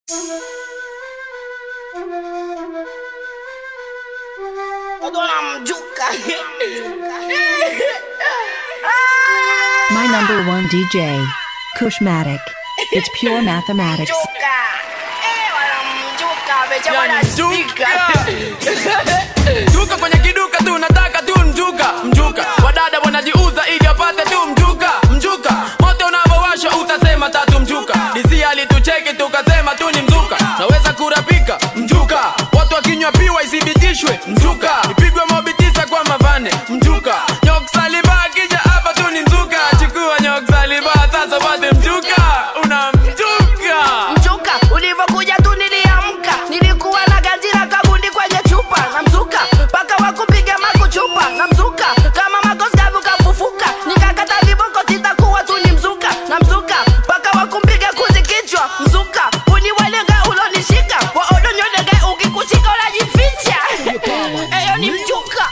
My number one DJ, Kushmatic. It's pure mathematics. Mjuka kwenye kiduka tu nataka tu mjuka mjuka wadada wanajiuza ili wapate tu mjuka mjuka moto unavyowasha utasema tatu mjuka disi alitucheki tukasema tu ni mzuka naweza kurapika mjuka watu wakinywa piwa isibitishwe mjuka ipigwe mobi tisa kwa mavane mjuka nyoksaliba akija hapa tu ni mzuka chukua nyoksaliba sasa pate mjuka una mjuka mzuka ulivyokuja tu niliamka nilikuwa na gazira kabundi kwenye chupa na mzuka mpaka wakupiga makuchupa na mzuka kama makoskavu kafufuka nikakata viboko sitakuwa tu ni mzuka na mzuka mpaka wakumpiga kuzi kichwa mzuka uniwalenga ulonishika waodonyodege ukikushika unajificha eyo ni mjuka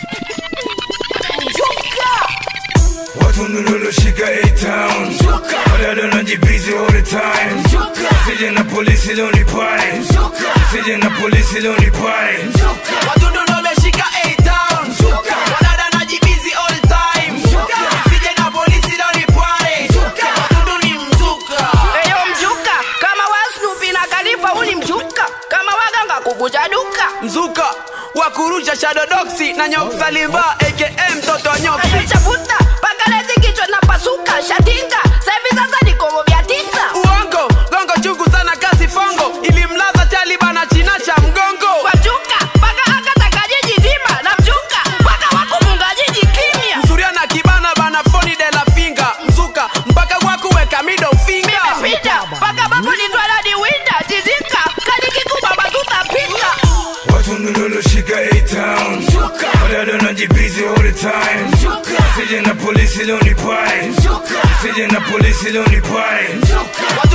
mjuka Watu niloloshika A-Town Wadada najibizi all the time Sije na polisi leo ni pale Sije na polisi leo ni pale Wadudu ndo wameshika A-Town. Wadada wanajibizi all time. Sije na polisi leo ni pwani. Wadudu ni mzuka. eyo mjuka kama wasnupi na kalifa uni mjuka kama waganga kuvuja duka mzuka wa kurusha shadodoksi na nyoksalimba aka mtoto wa nyoksi chafuta pakalezi kichwa na pasuka shatinga saivi sasa nikomo vya tisa uongo gongo chungu sana kasi fongo ilimlaza talibana china cha mgongo kwa mjuka mpaka akataka jiji zima na mjuka mpaka wakumunga jiji kimya msuria na kibana bana foni de la finga mzuka mpaka wakuweka middle finger pita mpaka babu nitwaladi winda tizika kanikikuba batutapika Watu niloloshika A-Town Wadada najibizi all the time Sije na polisi leo ni pale Sije na polisi leo ni pale